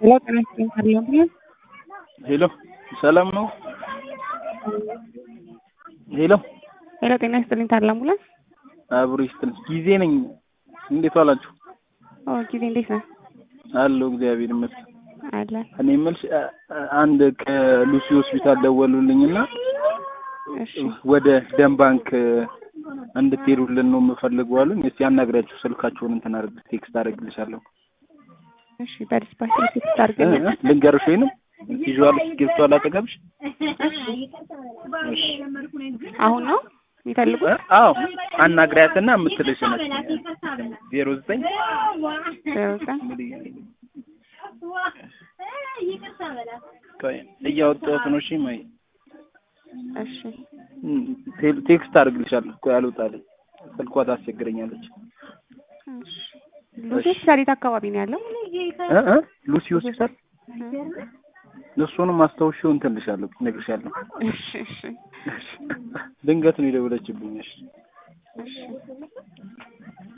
ሄሎ ጤና ይስጥልኝ ካለብኝ ሄሎ ሰላም ነው? ሄሎ ሄሎ ጤና ይስጥልኝ ታላሙላ አብሮ ይስጥልኝ። ጊዜ ነኝ። እንዴት ዋላችሁ? ኦ ጊዜ እንዴት ነህ? አለሁ እግዚአብሔር ይመስገን። አለ እኔ የምልሽ አ- አ- አንድ ከሉሲ ሆስፒታል ደወሉልኝና እሺ ወደ ደም ባንክ እንድትሄዱልን ነው የምፈልገው አሉኝ። እስቲ አናግሪያችሁ ስልካችሁን እንትን አድርግ ቴክስት አደርግልሻለሁ። እሺ በዲስፓች ቴክስት እ- አድርገኝ እ- ልንገርሽ ወይንም ይዤዋል እስክሪብቶ አጠገብሽ? አሁን ነው የሚፈልጉት እ? አዎ አናግሪያትና የምትልሽ ነች ዜሮ ዘጠኝ ዜሮ ዘጠኝ ቆይ እያወጣሁት ነው። እሺ ማይ እሺ እም፣ ቴ- ቴክስት አድርግልሻለሁ። ቆይ አልወጣልኝ ስልኳ ታስቸግረኛለች። እሺ ሉሲ ሆስፒታል የት አካባቢ ነው ያለው? እ እ ሉሲ ሆስፒታል እሱንም አስታውሽው እንትን ልሻለሁ እነግርሻለሁ። እሺ እሺ ድንገት ነው የደወለችብኝ። እሺ እሺ